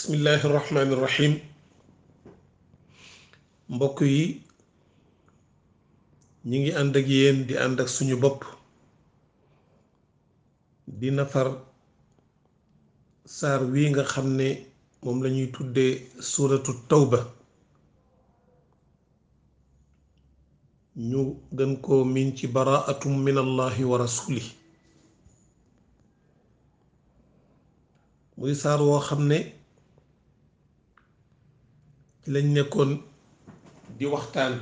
bismillahi rahmaani rahim mbokk yi ñi ngi ànd ak yéen di ànd ak suñu bopp di nafar saar wi nga xam ne moom la ñuy tuddee suuratu tawba ñu gën koo miin ci baraatum min allahi wa rasuli muy saar woo xam ne ci lañ nekkoon di waxtaan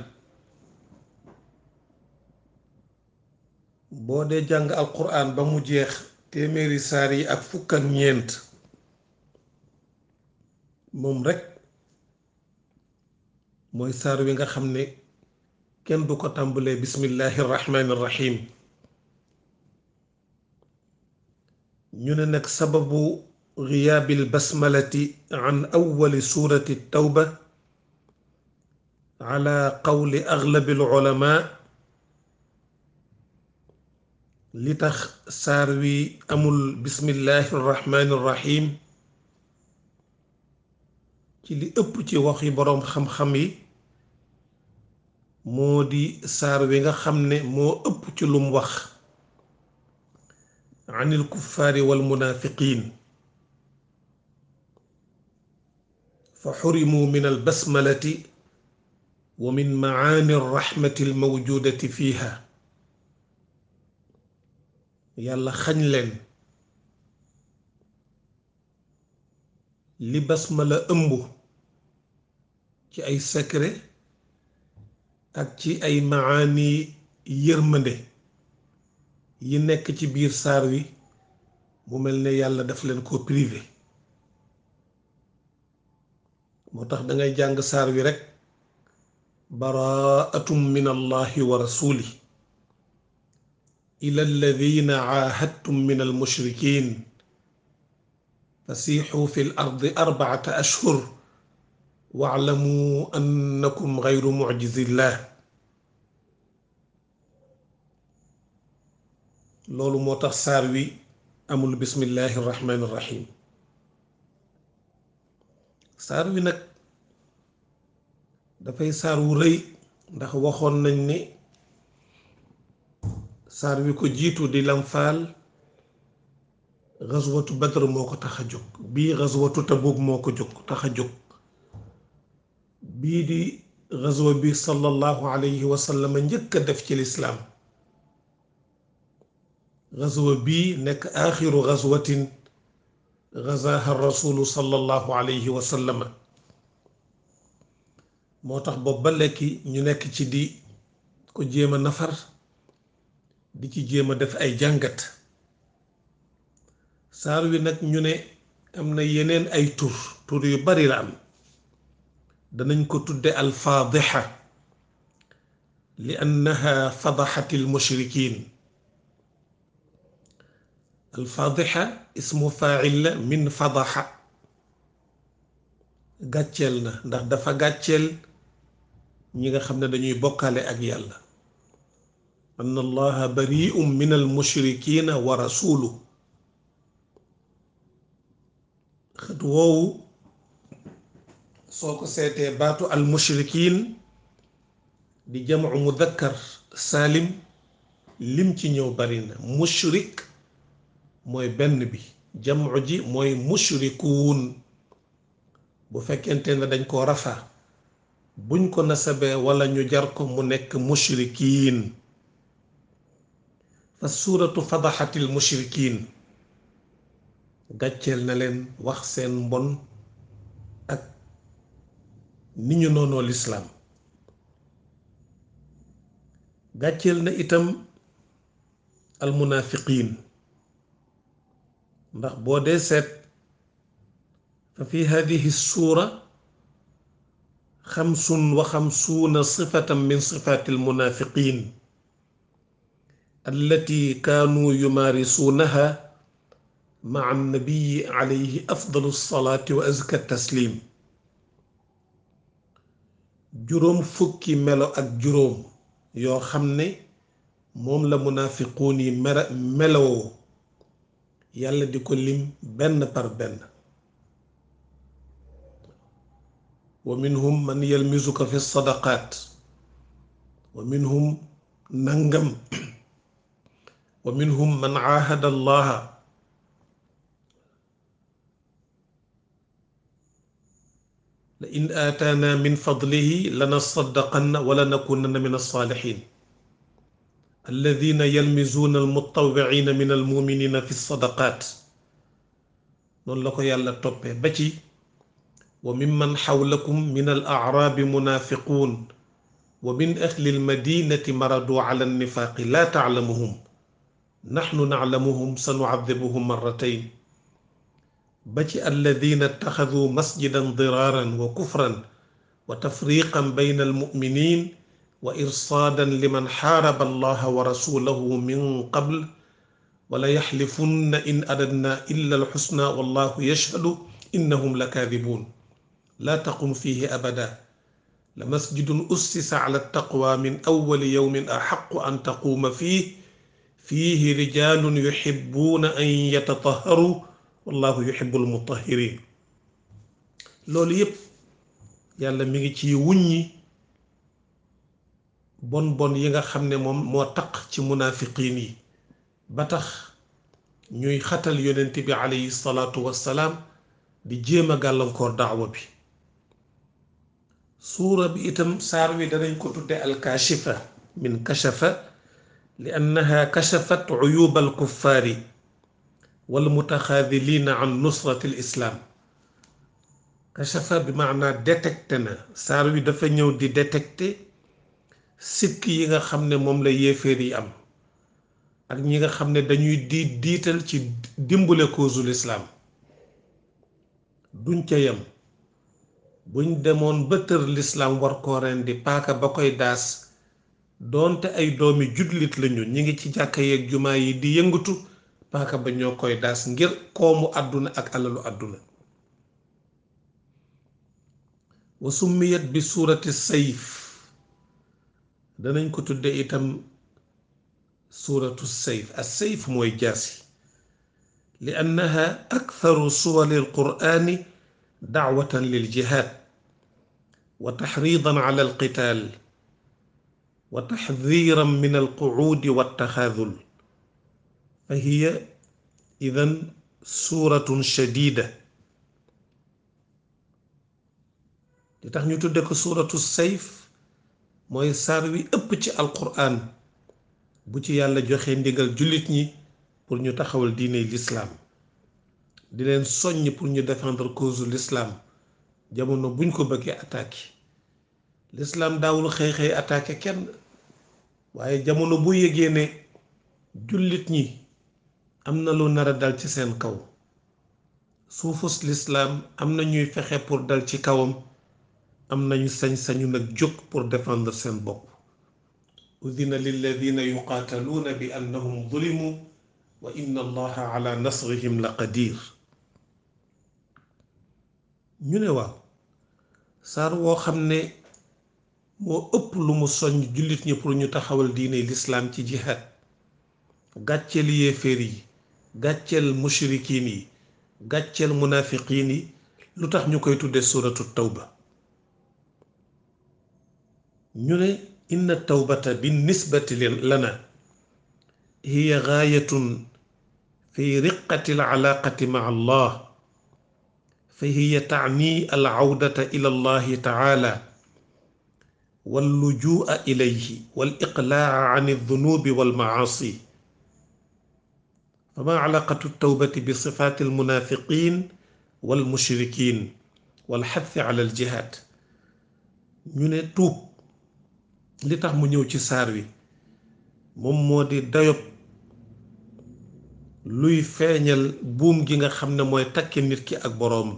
boo dee jàng alquran ba mu jeex téeméeri saar yi ak fukk ak ñeent moom rekk mooy saar wi nga xam ne kenn du ko tàmbalee bismillahi rahmaani rahim ñu ne nag sababu giyaabil basmalati an awwali suurati tawba ala qawli aglabil ulama li tax saar wi amul bismillahi rahmaani rahim ci li ëpp ci waxi boroom xam-xam yi moo di saar wi nga xam ne moo ëpp ci lum wax anil kuffaari wal munaafiqiin fa xurimu min al basmalati wa min macaani rahmati al mawjuudati fiiha yàlla xañ leen li basmala ëmb ci ay secret ak ci ay maani yërmande yi nekk ci biir saar wi mu mel ne yàlla daf leen ko privé moo tax dangay jàng saar wi rekk baraatum min allahi wa rasuli ila alladina caahadtum min almushrikin fasiixuu fi l ardi arbacata ashhur waalamu annakum gayru mucjizillah loolu moo tax saar wi amul bismillahi irrahmani irrahim saar wi nag dafay saar wu rëy ndax waxoon nañ ni saar wi ko jiitu di lamfaal gazwatu badr moo ko tax a jóg bii gazwatu tabuk moo ko jóg tax a jóg bii di gazwa bi sallallahu alayhi wa sallam njëkk a def ci lislaam gazwa bii nekk aaxiru gazwatin gazaha rasulu sallallahu alayhi wa sallam moo tax boobu ba lekki ñu nekk ci di ko jéem a nafar di ci jéem a def ay jàngat saar wi nag ñu ne am na yeneen ay tur tur yu bari la am danañ ko tudde alfaadixa li annaha fadaxat almushrikin alfaadixa ismu faacil la min fadaxa gàcceel na ndax dafa gàcceel ñi nga xam ne dañuy bokkaale ak yàlla anna allaha bari'un min almushrikina wa rasulu xët woowu soo ko seetee baatu almushrikin di jamcu mudakkar saalim lim ci ñëw bari na mushrik mooy benn bi jamcu ji mooy mushrikuun bu fekkente ne dañ ko rafa buñ ko nasabee wala ñu jar ko mu nekk mushrikiin fa suuratu fadaxatil mushrikiin gàcceel na leen wax seen mbon ak ni ñu noonoo lislaam gàcceel na itam almunaafiqiin ndax boo dee seet fa fi hadihi suura xamsun wa xamsuuna sifatan min sifaati almunaafiqiin allati kaanuu yumaarisuunaha maa annabiyi alayhi afdalu salaati wa azka taslim juróom fukki melo ak juróom yoo xam ne moom la munaafiquun yi mera melowoo yàlla di ko lim benn par benn wa minhum man yalmizuka fi sadaqaat wa minhum nangam wa minhum man aahada allaha la in aataana min fadlihi lanasaddaqanna wala nakunanna min alsaalihin alladina yalmizuuna almutawicina min almuminina fi sadaqaat noonu la ko yàlla toppee ba ci wa mimman xawlakum min al acraabi munaafiquun wa min ahli almadinati maradu ala annifaaqi laa taclamuhum naxnu naclamuhum sanucadibuhum marratayn ba ci alladina ittaxaduu masjidan diraaran wa kufran wa tafriqan bayna almuminin wa irsaadan liman xaaraba allaha wa rasulahu min qabl wala yaxlifunna in aradna illa alxusna wallahu yashhadu innahum la kaadibuun laa taqum fiihi abada la masjidun ussisa ala taqwa min awwali yawmin axaqu an taquuma fiih fiihi rijaalun yuxibbuuna an yatatahharu wallahu yuhibbul mutahhirin loolu yépp yàlla mi ngi ci wuññi bon bon yi nga xam ne moom moo taq ci munaafiqiin yi ba tax ñuy xatal yonent bi alayhi salaatu wassalaam di jéem a gàllankoor daawa bi suura bi itam saar wi danañ ko tudde alkaashifa min kashafa li annaha kashafat uyuba alkuffaari walmutaxaadiliina an nusrati lislaam kashafa bi maanaa détecté na saar wi dafa ñëw di détecté sikk yi nga xam ne moom la yéeféer yi am ak ñi nga xam ne dañuy diit diital ci dimbale causu lislaam duñ ca yem buñ demoon ba tër lislaam war koo rendi paaka ba koy daas doonte ay doomi jullit lañu ñi ngi ci jàkka yeeg jumaa yi di yëngatu paaka ba ñoo koy daas ngir koomu àdduna ak alalu àdduna wa summiyat bi suurati sayf danañ ko tudde itam suuratu sayf as sayf mooy jaasi li annaha aktharu suwari alqur'ani dacwatan liljihad wa taxriidan ala alqitaal wa taxdiiran min alqucuudi waltaxaadul fa hiya idan suuratun shadiida li tax ñu tudde ko suuratu sayf mooy saar wi ëpp ci alqur'an bu ci yàlla joxe ndigal jullit ñi pour ñu taxawal diine lislaam di leen soññ pour ñu défendre cause l'islam jamono buñ ko bëggee attaqué l'islam daawul xëy-xëy attaqué kenn waaye jamono bu yëgee ne jullit ñi am na lu nar a dal ci seen kaw suufus l'islam am na ñuy fexe pour dal ci kawam am nañu sañ-sañu nag jóg pour défendre seen bopp udina lilladina yuqaataluuna bi annahum zulimu wa inna allaha ala nasrihim la qadir ñu ne waaw saar woo xam ne moo ëpp lu mu soññ jullit ñi pour ñu taxawal diine lislaam ci jihaad gàcceel yéeféer yi gàcceel mushrikiin yi gàcceel munaafiqiin yi lu tax ñu koy tudde suuratu tawba ñu ne inna tawbata bi nisbati lana hiya gaayatun fi riqati alcalaaqati maca allah fa hiya tacni alcawdata ila allahi tacaala wallujuu'a ilayhi waliqlaaca can aldunuubi walmacaasi fama calaqatu altawbati bi sifaati almunaafiqiin walmushrikiin walxathi cala aljihaad ñu ne tuub li tax mu ñëw ci saar wi moom moo di dayob luy feeñal buum gi nga xam ne mooy takki nit ki ak boroom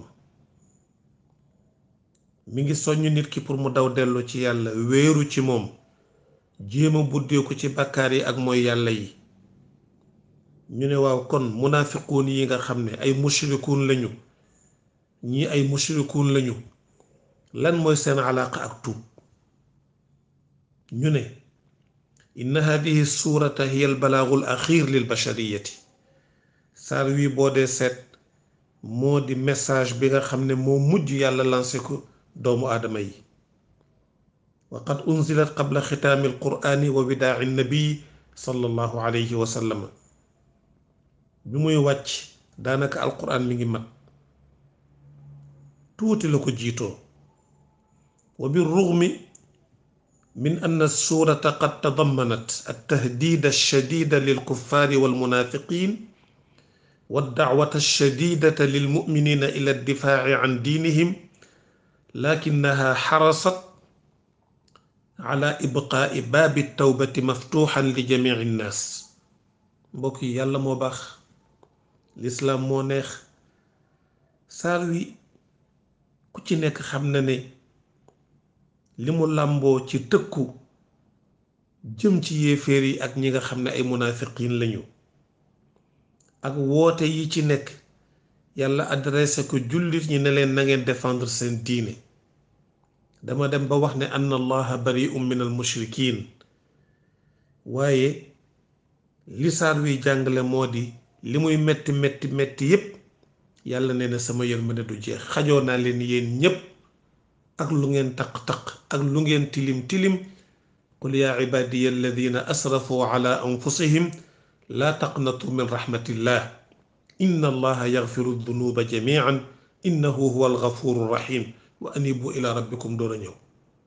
mi ngi soññ nit ki pour mu daw dellu ci yàlla wéeru ci moom jéema buddeeku ci bàkkaar yi ak mooy yàlla yi ñu ne waaw kon munaafiquun yi nga xam ne ay mushrikuun lañu ñii ay mushrikuun lañu lan mooy seen alaaqa ak tuub ñu ne inna hadihi suurata hiya albalaagu al axir lil bashariyati saar wi boo dee seet moo di message bi nga xam ne moo mujj yàlla lancé ko doomu aadama yi wa qad unzilat qabla xitaami alqur'ani wa widaa'i nabii sallallahu alayhi wa sallam bi muy wàcc daanaka alqur'an mi ngi mat tuuti la ko jiitoo wa bi rugmi min anna suurata qad tadammanat altahdida alshadida lilkuffaari walmunaafiqin waddacwata alshadidata lilmuminina ila addifaaci can diinihim lakinaha xarasat ala ibqaa'i baabi tawbati maftuuxan li jamici nnaas mbokk yi yàlla moo baax lislaam moo neex saar wi ku ci nekk xam na ne li mu làmboo ci tëkku jëm ci yéeféer yi ak ñi nga xam ne ay munaafiqiin lañu ak woote yi ci nekk yàlla adressé ko jullit ñi ne leen na ngeen défendre seen diine dama dem ba wax ne anna allaha bari'un min al mushrikin waaye li saar wi jàngale moo di li muy metti metti metti yépp yàlla nee na sama yërmande du jeex xajoo naa leen yéen ñépp ak lu ngeen taq-taq ak lu ngeen tilim tilim qul yaa ibaadiya alladina asrafu ala anfusihim laa taqnatu min rahmatillah inna allaha yaxfiru dunuba jamian innahu huwa algafuru rahim wa anibu ila rabbikum door a ñëw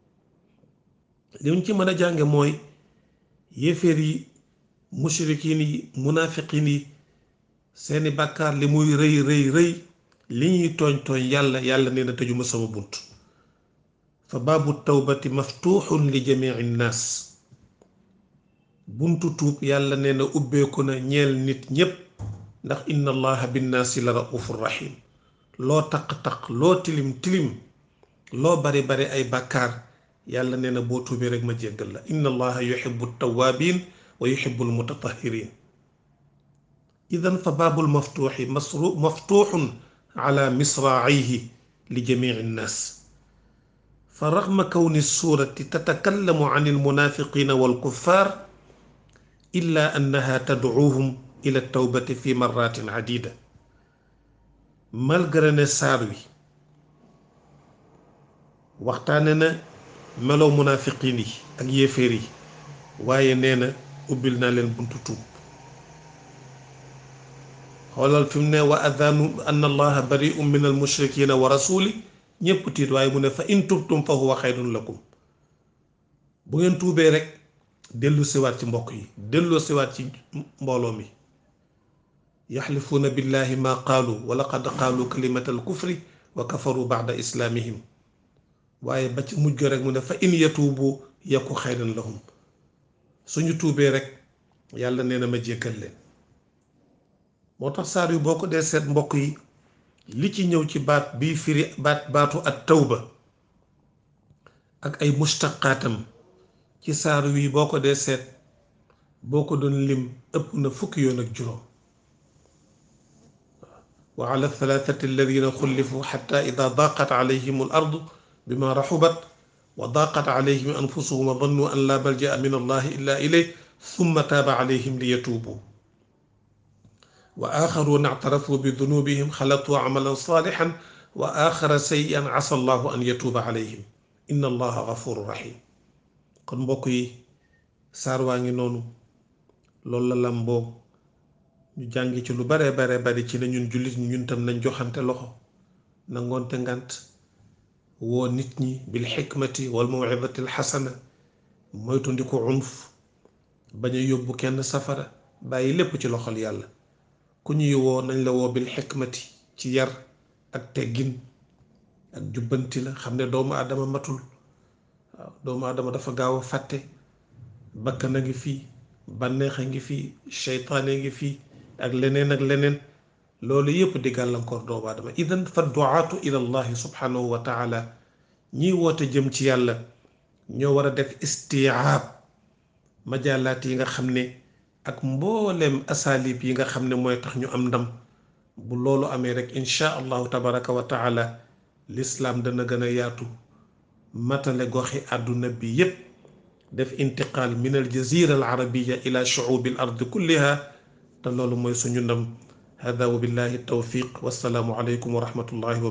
li ñu ci mën a jànge mooy yéeféer yi mushrikiin yi munaafiqiin yi seeni bàkkaar li muy rëy rëy rëy li ñuy tooñ tooñ yàlla yàlla nee na tëjuma sama bunt fa baabu tawbati maftuuxun li jamici nnaas buntu tuub yàlla nee na ubbeeku na ñeel nit ñépp ndax inna allaha binnaasi la raufur rahim loo taq-taq loo tilim tilim loo bari bari ay bàkkaar yàlla nee na boo tuubee rek ma jéggal la inna allaha yuhibbu tawaabiin wa yuhibbu almutatahhirin idan fa baabul maftuuxi masru maftuuxun ala misraacayhi li jamici nnaas fa raxma kawni suurati tatakallamu an almunaafiqiina walkuffaar illa annaha tadcuuhum ila tawbati fi marratin cadida malgré ne saar wi waxtaane na meloo munaafiqiin yi ak yéeféer yi waaye nee na ubbil naa leen buntu tuub xoolal fi mu ne wa adanu anna allaha bari'un min almushrikina wa rasuli ñépp tiit waaye mu ne fa in tubtum fa huwa xayrun lakum bu ngeen tuubee rek dellu siwaat ci mbokk yi dellu siwaat ci mbooloo mi yaxlifuuna billahi ma qaalu wa laqad qaalu kalimata alkufri wa kafaru bacda islaamihim waaye ba ci mujj rek mu ne fa in yatuubu yaku xayran lahum suñu tuubee rek yàlla nee na ma jéggal leen moo tax saar yu boo ko dee seet mbokk yi li ci ñëw ci baat bii firi baat baatu at tawba ak ay mustaqaatam ci saar wi boo ko dee seet boo ko doon lim ëpp na fukki yoon ak juróom wa ala thalathati alladina xullifu xata ida daqat alayhim al ardu bima raxubat wa daqat alayhim anfusuhum wa dannu an la balja min allahi illa ilayh thumma taaba alayhim li yatuubu wa axaruuna ictarafuu bi dunubihim xalatuu camalan saalixan wa axara sayyi'an asa allahu an yatuuba alayhim inna allaha gafuru rahim kon mbokk yi saar waa ngi noonu loolu la làmboo ñu jàngi ci lu bare bare bari ci ne ñun jullit ñun tam nañ joxante loxo nangoonte ngant woo nit ñi bil xikmati wal mawcidati alxasana moytu ndi ko unf bañ a yóbbu kenn safara bàyyi lépp ci loxol yàlla ku ñuy woo nañ la woo bil xikmati ci yar ak teggin ak jubbanti la xam ne doomu aadama matul waaw doomu aadama dafa gaaw a fàtte bakkan a ngi fii bànneex a ngi fii seytaane ngi fii ak leneen ak leneen loolu yépp di gàllankoor doomu aadama idan fa duaatu ila allahi subhanahu wa taala ñiy woote jëm ci yàlla ñoo war a def istiaab majaalaat yi nga xam ne ak mbooleem asalib yi nga xam ne mooy tax ñu am ndam bu loolu amee rek inchaa allahu tabaraka wa taala lislaam dana gën a yaatu matale goxi àdduna bi yépp def intiqaal min al jazira al arabiya ila shuubi al ardi kulliha te loolu mooy suñu ndam hada wa billahi tawfiq wassalaamu aleykum wa rahmatullahi wa